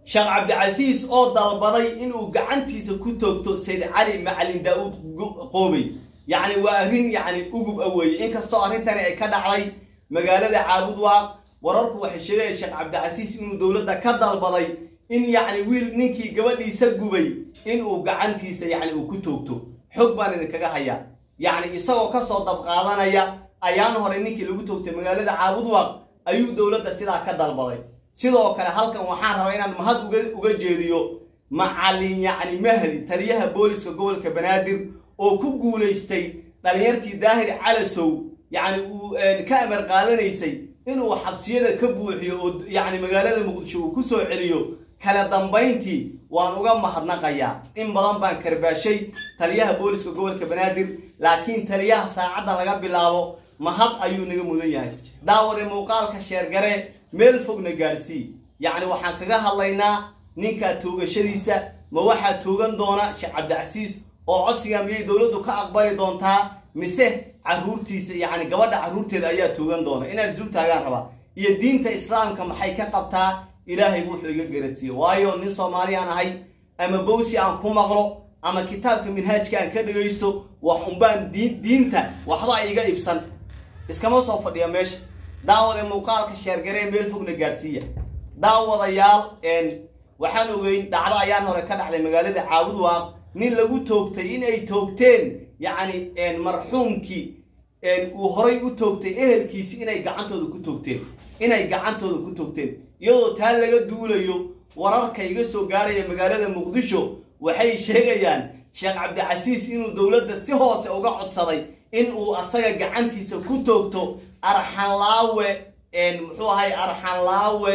sheekh cabdicasiis oo dalbaday inuu gacantiisa ku toogto sayd cali macalin daa'uud qoobey yacni waa arrin yacni ugub a weeye inkastoo arrintani ay ka dhacday magaalada caabudwaaq wararku waxay sheegayaan sheekh cabdicasiis inuu dowladda ka dalbaday in yacni wiil ninkii gabadhiisa gubay inuu gacantiisa yacni uu ku toogto xog baan idinkaga hayaa yacni isagoo kasoo dabqaadanaya ayaan hore ninkii lagu toogtay magaalada caabudwaaq ayuu dowladda sidaa ka dalbaday sidoo kale halkan waxaan rabaa inaan mahad uga jeediyo macalin yacni mahdi taliyaha booliska gobolka banaadir oo ku guulaystay dhalinyartii daahir calasow yacni uu ka amar qaadanaysay inuu xabsiyada ka buuxiyo oo yacni magaalada muqdisho uu ku soo celiyo kala dambayntii waan uga mahadnaqayaa in badan baan karbaashay taliyaha booliska gobolka banaadir laakiin taliyaha saacadda laga bilaabo mahad ayuu naga mudan yahay daawade muuqaalka sheergare meel fogna gaadhsii yacni waxaan kaga hadlaynaa ninkaa toogashadiisa ma waxaa toogan doona sheekh cabdicasiis oo codsiga miyay dowladdu ka aqbali doontaa mise caruurtiisa yacni gabadha carruurteeda ayaa toogan doona inaan isul taagaan rabaa iyo diinta islaamka maxay ka qabtaa ilaahay wuxuu iga garadsiiye waayo nin soomaali aan ahay ama bowsi aan ku maqlo ama kitaabka minhaajka aan ka dhegaysto wax unbaan diinta waxba iga ibsan iskama soo fadhiya meesha daawade muuqaalka sheergaree meel fogna gaadhsiiya daawadayaal waxaan ogeyn dhacdo ayaan hore ka dhacday magaalada caabudwaaq nin lagu toogtay in ay toogteen yacni marxuumkii uu horay u toogtay ehelkiisi inay gacantooda ku toogteen inay gacantooda ku toogteen iyadoo taa laga duulayo wararka iga soo gaadhaya magaalada muqdisho waxay sheegayaan sheekh cabdicasiis inuu dowladda si hoose uga codsaday in uu asaga gacantiisa ku toogto arxanlaawe muxuu ahay arxanlaawe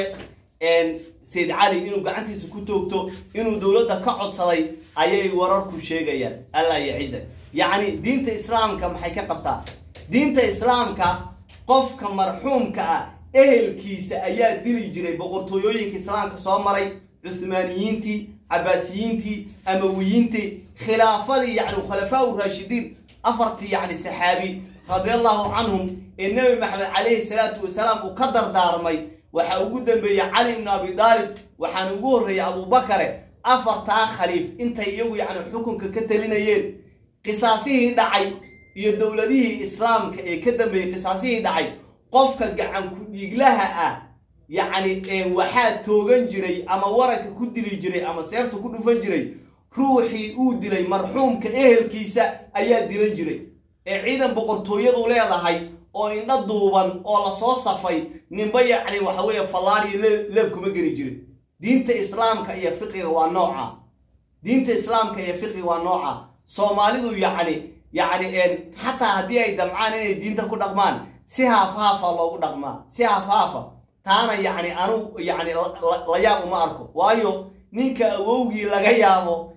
sayd cali inuu gacantiisa ku toogto inuu dowladda ka codsaday ayay wararku sheegayaan allah yaciza yacni diinta islaamka maxay ka qabtaa diinta islaamka qofka marxuumka ah ehelkiisa ayaa dili jiray boqortooyooyinka islaamka soo maray cuhmaaniyiintii cabaasiyiintii amawiyiintii khilaafadii yacni khulafaa u raashidiin afartii yacni saxaabi radiallahu canhum ee nebi maxamed calayhi salaatu wasalaam uu ka dardaarmay waxaa ugu dambeeyey cali ibnu abi daalib waxaana ugu horreeyey abubakare afartaa khaliif intay iyagu yacni xukunka ka talinayeen qisaasihii dhacay iyo dowladihii islaamka ee ka dambeeyey qisaasihii dhacay qofka gacan ku-dhiiglaha ah yacni waxaa toogan jiray ama waranka ku dili jiray ama seefta ku dhufan jiray ruuxii uu dilay marxuumka ehelkiisa ayaa dilan jiray ee ciidan boqortooyadu leedahay oo indho duuban oo lasoo safay ninba yacni waxa weeye fallaadhiyo leeb kuma geli jirin diinta islaamka iyo fiqiga waa nooca diinta islaamka iyo fiqiga waa nooca soomaalidu yacni yacni xataa haddii ay damcaan inay diinta ku dhaqmaan si haafhaafa loogu dhaqmaa si haafhaafa taana yacni anu yacni la yaab uma arko waayo ninka awowgii laga yaabo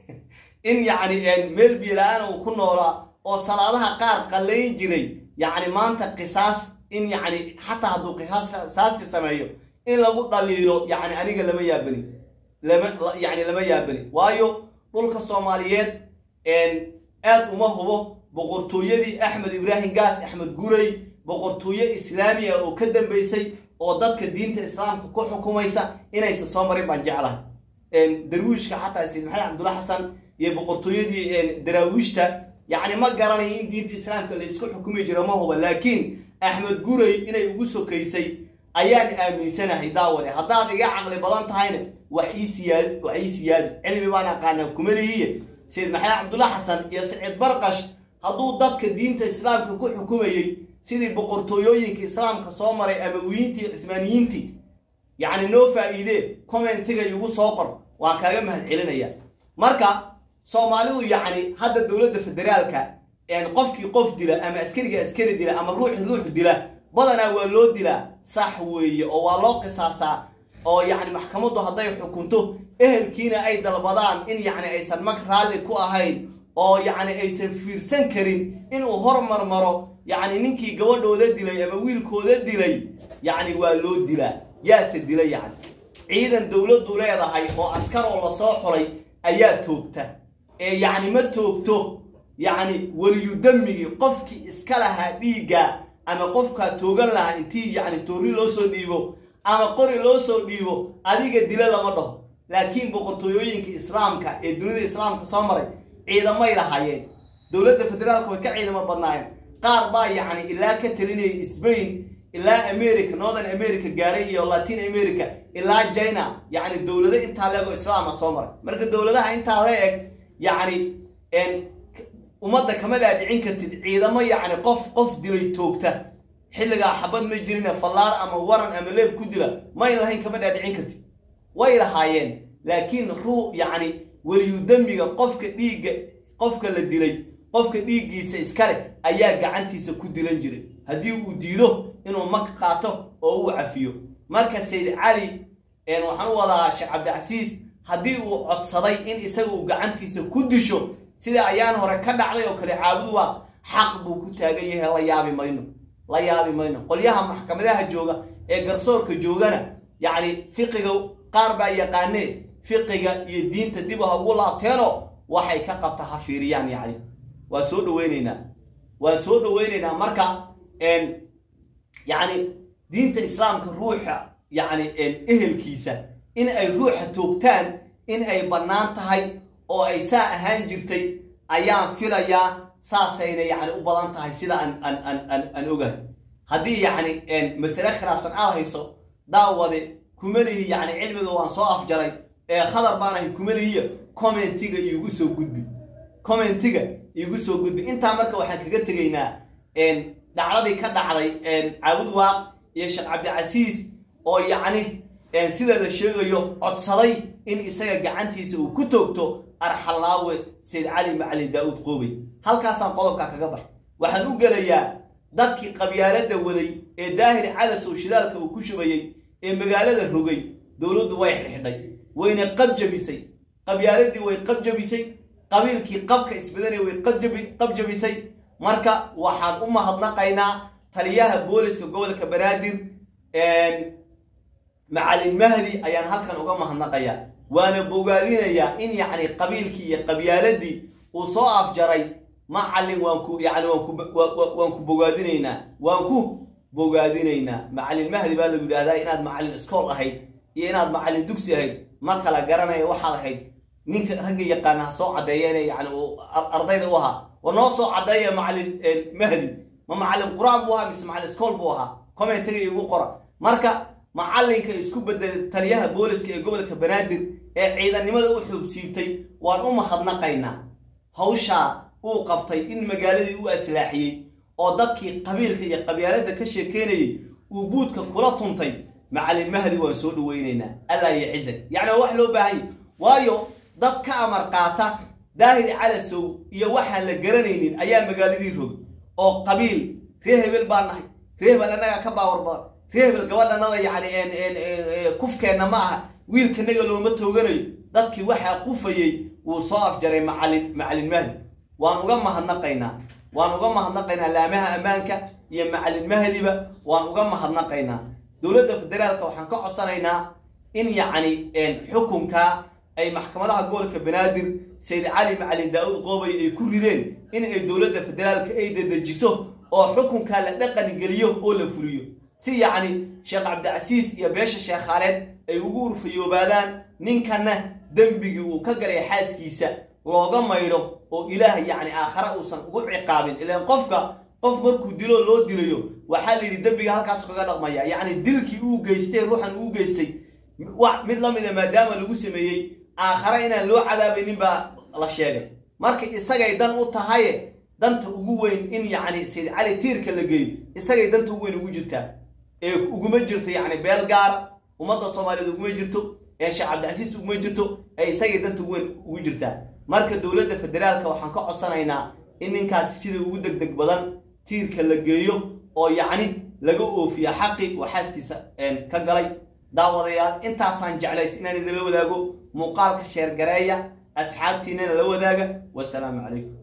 in yacni meel biila-aan uu ku noolaa oo salaadaha qaar qallayn jiray yacni maanta qisaas in yacni xataa hadduu qisaasi sameeyo in lagu dhaliilo yacni aniga lama yaabani lama yacni lama yaabani waayo dhulka soomaaliyeed aad uma hubo boqortooyadii axmed ibraahim gaas axmed guray boqortooye islaamiya oo ka dambaysay oo dadka diinta islaamka ku xukumaysa inaysan soo marin baan jeclahay darwiishka xataa sayid maxamed cabdulla xasan iyo boqortooyadii daraawiishta yacni ma garanayo in diinta islaamka la isku xukumi jiro ma huba laakiin axmed guray inay ugu sokaysay ayaan aaminsanahay daawade haddaad iga caqli badan tahayna wax ii siyaad wax ii siyaadi cilmi baan aqaanaa kumalihiye sayid maxamed cabdulla xasan iyo saciid barqash hadduu dadka diinta islaamka ku xukumayey sidii boqortooyooyinka islaamka soo maray amawiyiintii cismaaniyiintii yacni noo faa'iidee commentiga igu soo qor waan kaaga mahad celinaya marka soomaalidu yacni hadda dowladda federaalka qofkii qof dila ama askariga askari dila ama ruuxi ruux dila badanaa waa loo dilaa sax weeye oo waa loo qisaasaa oo yacni maxkamaddu hadday xukunto ehelkiina ay dalbadaan in yacni aysan mag raalli ku ahayn oo yacni aysan fiirsan karin inuu hormarmaro yacni ninkii gabadhooda dilay ama wiilkooda dilay yacni waa loo dilaa yaase dila yacni ciidan dowladdu leedahay oo askaroo lasoo xulay ayaa toogta ee yacni ma toogto yacni weliyudamigii qofkii iska lahaa dhiigga ama qofkaa toogan lahaa intii yacni toorri loo soo dhiibo ama qori loo soo dhiibo adiga dilo lama dhaho laakiin boqortooyooyinka islaamka ee dunida islaamka soo maray ciidamay lahaayeen dowladda federaalka way ka ciidamo badnaayeen qaar baa yacni ilaa ka talinayay sbain ilaa america northern america gaadhay iyo latin america ilaa china yacni dowlado intaa leego islaama soo maray marka dowladaha intaa la eg yacni ummadda kama dhaadhicin kartid ciidamo yacni qof qof dilay toogta xilligaa xabad ma jirine fallaar ama waran ama leeb ku dila mayn lahayn kama dhaadhicin kartid way lahaayeen laakiin ruu yacni weliyudamiga qofka dhiigga qofka la dilay qofka dhiiggiisa iskale ayaa gacantiisa ku dilan jiray haddii uu diido inuu mag qaato oo uu cafiyo marka sayd cali waxaan u wadaa sheekh cabdicasiis haddii uu codsaday in isaga uu gacantiisa ku disho sida ayaan hore ka dhacday oo kale caabudu waa xaq buu ku taagan yahay la yaabi mayno la yaabi mayno qolyaha maxkamadaha jooga ee garsoorka joogana yacni fiqiga qaar baa yaqaanee fiqiga iyo diinta dib ha ugu laabteenoo waxay ka qabta ha fiiriyaan yacni waan soo dhaweyneynaa waan soo dhaweyneynaa marka yacni diinta islaamka ruuxa yacni ehelkiisa in ay ruuxa toogtaan in ay bannaan tahay oo ay saa ahaan jirtay ayaan filayaa saasayna yacni u badan tahay sida aan aan aan aan aan ogahay haddii yacni masale khilaafsan aad hayso daawade kumalihi yacni cilmiga waan soo afjaray ee khadar baan ahay kumalihiya commentiga iigu soo gudbi commentiga iigu soo gudbi intaa marka waxaan kaga tegaynaa dhacdadii ka dhacday caabud waaq iyo sheekh cabdicasiis oo yacni sida la sheegayo codsaday in isaga gacantiisa uu ku toogto arxalaawe sayd cali macalin daa-uud qoobey halkaasaan qodobkaa kaga baxay waxaan u gelayaa dadkii qabyaaladda waday ee daahir calasow shidaalka uu ku shubayey ee magaalada rogay dowladdu way xidhxidhay wayna qabjabisay qabyaaladii way qabjabisay qabiilkii qabka isbadanay way qabjabisay marka waxaan u mahadnaqaynaa taliyaha booliska gobolka banaadir macalin mahdi ayaan halkan uga mahadnaqayaa waana bogaadinayaa in yacni qabiilkii iyo qabyaaladii uu soo afjaray macalin waan ku yani waan ku bogaadinaynaa waan ku bogaadinaynaa macalin mahdi baa lagu yidhahdaa inaad macalin iskool ahayd iyo inaad macalin dugsi ahayd ma kala garanaya waxaad ahayd ninka ragga yaqaana ha soo caddeeyeen yani ardayda u ahaa war noo soo caddeeya macalin mahdi ma macalin qur-aan buu ahaa mise macalin iskool buu ahaa commentiga igu qora marka macalinka isku bedelay taliyaha booliska ee gobolka banaadir ee ciidannimada u xuubsiibtay waan u mahadnaqaynaa hawshaa uu qabtay in magaaladii u aslaaxiyey oo dadkii qabiilka iyo qabyaaladda ka sheekeynayay uu buudka kula tuntay macalin mahdi waan soo dhaweynaynaa allaa iyo cizag yacni waa wax loo baahanya waayo dad ka amar qaata daahir calasow iyo waxaan la garanaynin ayaa magaaladii rogay oo qabiil ree hebel baa nahay ree hebel annagaa ka baawar badan ree hebel gabadhanada yacni kufkeenna ma aha wiilkanaga looma tooganayo dadkii waxaa qufayey wuu soo afjaray macalin macalin mahdi waan uga mahadnaqaynaa waan uga mahadnaqaynaa laamaha ammaanka iyo macalin mahdiba waan uga mahadnaqaynaa dowladda federaalka waxaan ka codsanaynaa in yacni xukunka ay maxkamadaha gobolka banaadir sayd cali macalin daa-uud qoobay ay ku rideen in ay dowladda federaalka ay dedejiso oo xukunkaa la dhaqan geliyo oo la fuliyo si yacni sheekh cabdicasiis iyo beesha sheekh khaaleed ay ugu urfayoobaadaan ninkanna dembigii uu ka galay xaaskiisa looga maydho oo ilaah yacni aakhare uusan ugu ciqaabin ilaan qofka qof markuu dilo loo dilayo waxaa la yidhi dembiga halkaasu kaga dhaqmaya yacni dilkii uu geystay ruuxan uu geystay mid la mida maadaama lagu sameeyey aakhare inaan loo cadaabaynin baa la sheegay marka isagay dan u tahaye danta ugu weyn in yacni sayd cali tiirka la geeyo isagay danta ugu weyn ugu jirtaa ee uguma jirto yacni beel gaara ummadda soomaaliyeed uguma jirto ee sheekh cabdicasiis uguma jirto ee isagay danta ugu weyn ugu jirtaa marka dowladda federaalka waxaan ka codsanaynaa in ninkaasi sida ugu deg deg badan tiirka la geeyo oo yacni laga oofiya xaqi oo xaaskiisa ka galay daawadayaal intaasaan jeclays inaan idinla wadaago muuqaalka sheergareeya asxaabtiinana la wadaaga wasalaamu calaykum